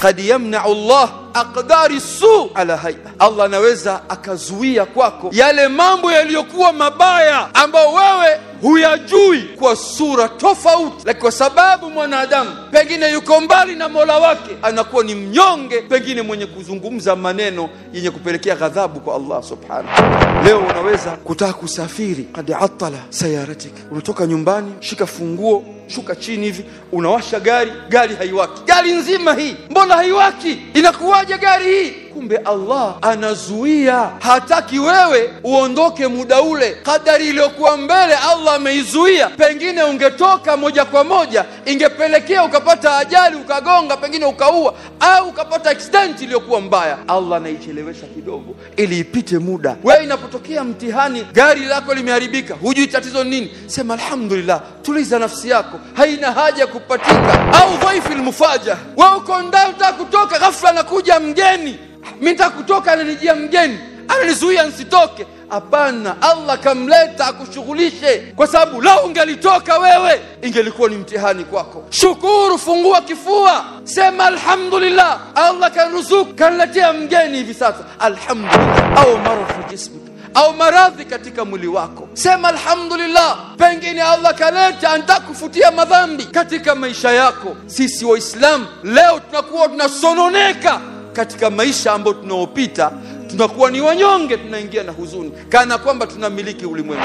kad yamnau llah aqdari su ala haia allah anaweza akazuia kwako yale mambo yaliyokuwa mabaya ambayo wewe huyajui kwa sura tofauti lakini kwa sababu mwanadamu pengine yuko mbali na mola wake anakuwa ni mnyonge pengine mwenye kuzungumza maneno yenye kupelekea ghadhabu kwa allah subhanahu leo unaweza kutaka kusafiri kad atala sayaratik unatoka nyumbani shika funguo shuka chini hivi unawasha gari gari haiwaki gari nzima hii mbona haiwaki inakuwaje gari hii kumbe allah anazuia hataki wewe uondoke muda ule kadari iliyokuwa mbele allah ameizuia pengine ungetoka moja kwa moja ingepelekea ukapata ajali ukagonga pengine ukaua au ukapata accident iliyokuwa mbaya allah anaichelewesha kidogo ili ipite muda wewe inapotokea mtihani gari lako limeharibika hujui tatizo ni nini sema alhamdulillah tuliza nafsi yako haina haja ya kupatika au dhaifi lmufaja wewe uko ndani utaka kutoka ghafla anakuja mgeni mi nitaka kutoka ananijia mgeni ananizuia nsitoke hapana allah kamleta akushughulishe kwa sababu lau ungelitoka wewe ingelikuwa ni mtihani kwako shukuru fungua kifua sema alhamdulillah allah karuzuku kanletea mgeni hivi sasa alhamdulillah au maradhi jismik au maradhi katika mwili wako sema alhamdulillah pengine allah kaleta anataka kufutia madhambi katika maisha yako sisi waislamu leo tunakuwa tunasononeka katika maisha ambayo tunaopita tunakuwa ni wanyonge tunaingia na huzuni kana kwamba tunamiliki ulimwengu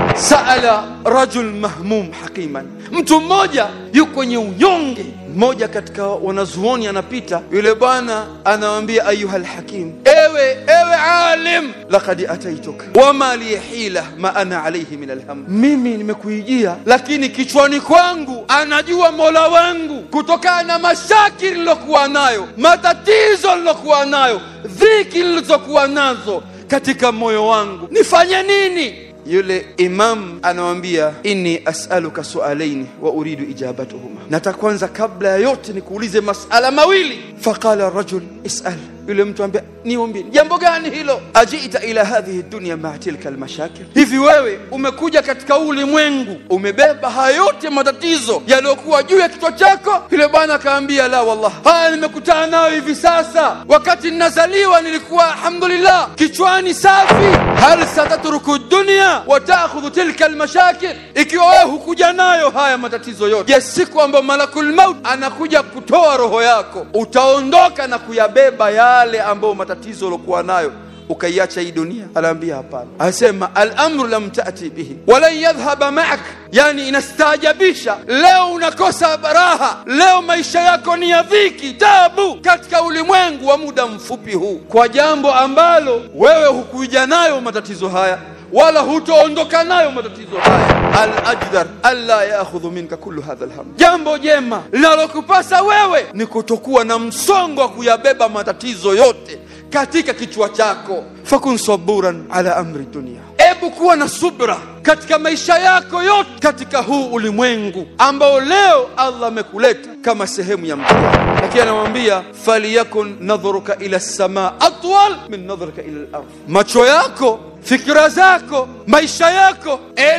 saala rajul mahmum hakiman mtu mmoja yuko kwenye unyonge mmoja katika wanazuoni anapita yule bwana anawambia ayuha lhakim ewe ewe alim lakad ataituka wama li hila ma ana alaihi min alham mimi nimekuijia lakini kichwani kwangu anajua mola wangu kutokana na mashaki nilokuwa nayo matatizo nilokuwa nayo dhiki nilizokuwa nazo katika moyo wangu nifanye nini yule imam anawambia inni asaluka sualaini wa uridu ijabatuhuma nataka kwanza kabla ya yote nikuulize masala mawili faqala rajul isal yule mtu ambia niumbie jambo gani hilo ajita ila hadhihi dunya maa tilka almashakil hivi wewe umekuja katika ulimwengu umebeba haya yote matatizo yaliyokuwa juu ya kichwa chako yule bwana akaambia la wallah haya nimekutana nayo hivi sasa wakati ninazaliwa nilikuwa alhamdulillah kichwani safi hal satatruku dunya watakhudhu tilka almashakil ikiwa wewe hukuja nayo haya matatizo yote ya siku ambayo malakul maut anakuja kutoa roho yako utaondoka na kuyabeba yale ambayo matatizo uliokuwa nayo ukaiacha hii dunia anaambia hapana asema alamru lam tati bihi walan yadhhaba maak yani inastaajabisha leo unakosa raha leo maisha yako ni ya dhiki tabu katika ulimwengu wa muda mfupi huu kwa jambo ambalo wewe hukuja nayo matatizo haya wala hutoondoka nayo matatizo haya alajdar alla yaakhudhu minka kullu hadha alham jambo jema linalokupasa wewe ni kutokuwa na msongo wa kuyabeba matatizo yote katika kichwa chako fakun saburan ala amri dunia ebu kuwa na subra katika maisha yako yote katika huu ulimwengu ambao leo allah amekuleta kama sehemu ya mtihani lakini anamwambia faliyakun nadhruka ila lsamaa atwal min nadhrika ila lardh macho yako fikira zako maisha yako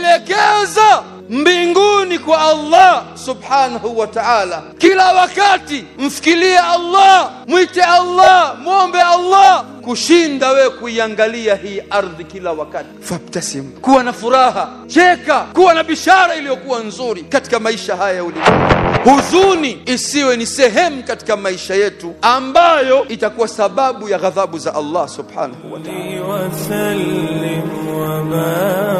elekeza mbinguni kwa allah subhanahu wa taala kila wakati mfikirie allah mwite allah mwombe allah kushinda wewe kuiangalia hii ardhi kila wakati fabtasim kuwa na furaha cheka kuwa na bishara iliyokuwa nzuri katika maisha haya ya ulimwengu huzuni isiwe ni sehemu katika maisha yetu ambayo itakuwa sababu ya ghadhabu za allah subhanahu wa taala وسلم وبارك